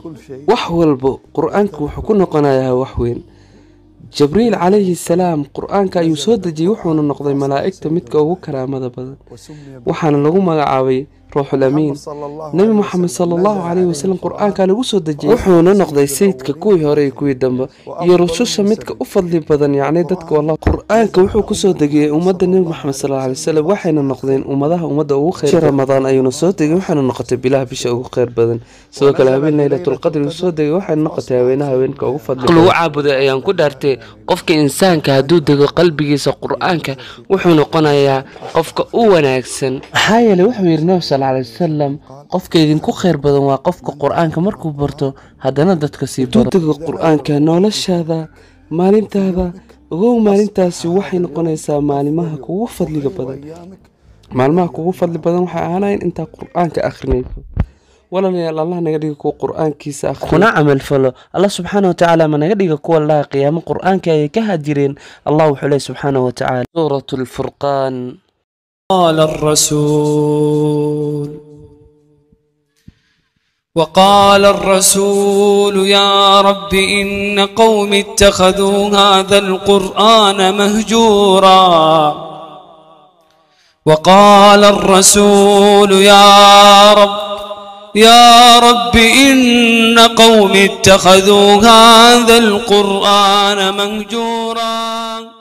كل شيء wax walba qur-aanka wuxuu ku noqonayaa wax weyn jibriil calayhi salaam qur-aanka ayuu soo dejiyey wuxuuna noqday malaa'igta midka ugu karaamada badan وسمي waxaana lagu magacaabay ruuxul amiin محمد صلى الله nebi عليه moxamed وسلم sala allahu نزل calayhi عليه wasalam القرآن qur-aanka lagu soo dejiyey wuxuuna noqday sayidka kuwii hore iyo kuwii dambe iyo rususha midka u fadli badan yacni dadka wallah qur-aanka wuxuu kusoo degiyey ummadda nebi moxamed sala allahu alay wasalam waxayna noqdeen ummadaha ummadda ugu khayr badan. ramadaan ayuuna soo degay waxaana noqotay bilaha bisha ugu khayr badan sidoo kale habeen laylatulqadri uu soo degay waxayna noqotay haweenaha haweenka ugu fadli lagu caabuday ayaan ku dhaartay qofka insaanka hadduu dego qalbigiisa qur-aanka wuxuu noqonayaa qofka u wanaagsan maxaa yeelay wuxuu yidhi nabi sal alay wasalam qofka idinku khayr badan waa qofka qur-aanka markuu barto haddana dadka sii baro dego qur-aanka noloshaada maalintaada ogow maalintaasi waxay noqonaysaa maalimaha kugu fadliga badan أيامك maalmaha kugu fadli badan waxay ahaanayn intaa qur-aanka akhrinayso walaalayaal allah naga dhiga kuwa qur-aankiisa akhriya kuna camal falo allah subxaana wa tacaala ma naga dhiga kuwa laha qiyaamo qur-aanka ayay ka hajireen allah wuxuu leeyahy subxaana wa tacaala suurat lfurqaan قال الرسول وقال الرسول يا رب إن قوم اتخذوا هذا القرآن مهجورا وقال الرسول يا رب يا رب إن قوم اتخذوا هذا القرآن مهجورا